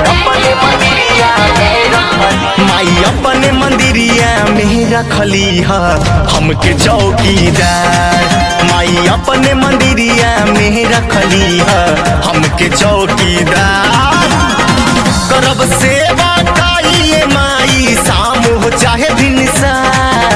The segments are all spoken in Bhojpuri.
अपने मंदिरिया में रखली माई अपने मंदिरिया में रखली ह हमके चौकीदार माई अपने मंदिरिया में रखली ह हमके चौकीदार करब सेवा काइए माई शाम हो चाहे भिनसार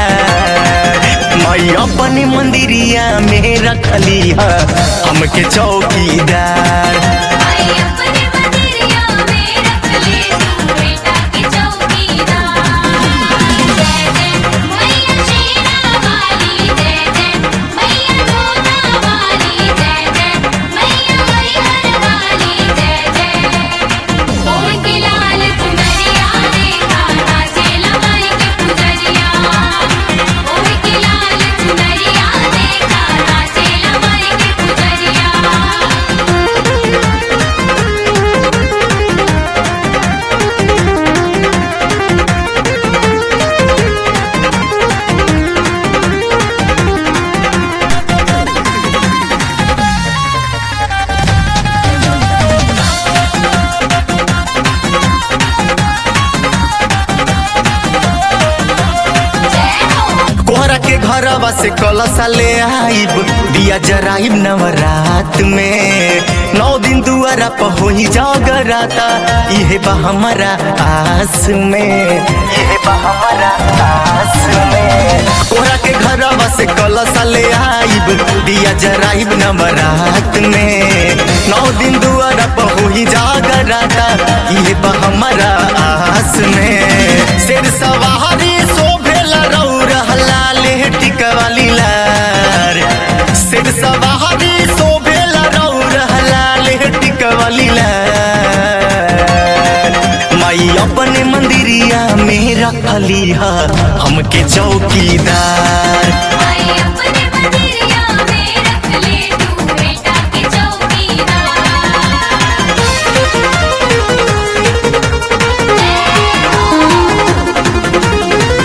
माई अपने मंदिरिया में रखली ह हमके चौकीदार आई अपने मंदिरिया में रख ले तू बेटा की चौकीदार जय जय मैया शेरा वाली जय जय मैया जोता वाली जय जय मैया हरिहर वाली जय जय ओम के लाल चुनरिया देखा नाचे लमाई के पुजरिया ओम के लाल चुनरिया देखा नाचे लमाई के पुजरिया कोहरा के घरवा से कलसा ले आइब दिया जराइब नवरात में नौ दिन दुआरा पर होई जागराता इहे बा हमारा आस में इहे बा हमारा आस में कोहरा के घरवा से कलसा ले आइब दिया जराइब नवरात में नौ दिन दुआरा पर होई जागराता इहे बा हमारा आस में शेर सवारी शोभेला रौर हलाले टिकवाली लार शेर सवारी शोभेला रौर हलाले टिकवाली लार माई अपने मंदिरिया में रखली ह हमके चौकीदार आई अपने मंदिरिया में रख ले तू बेटा की चौकीदार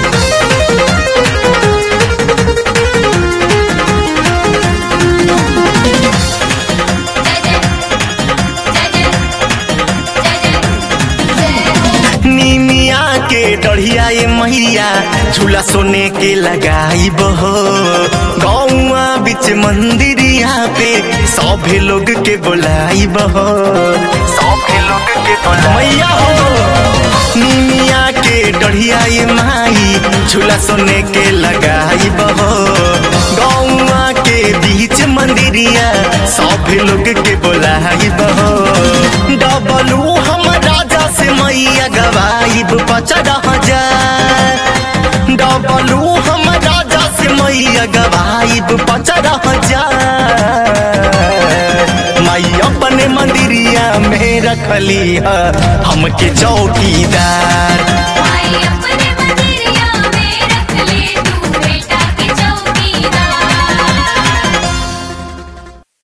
जय जय जय जय जय जय जय निमिया के डढ़िया ये मैया झूला सोने के लगाई बहो गौआ बीच मंदिरिया पे सभे लोग के बोलाई बहो सभे लोग के बोलाई मैया हो निमिया के डढ़िया ये माई झूला सोने के लगाई बहो गौआ के बीच मंदिरिया सभे लोग के बोलाई बहो डबलू हम राजा से मैया गवाइब पचरा हजार डबलू हम राजा से मैया गवाइब पचरा हजार माई अपने मंदिरिया में रखली ह हमके चौकीदार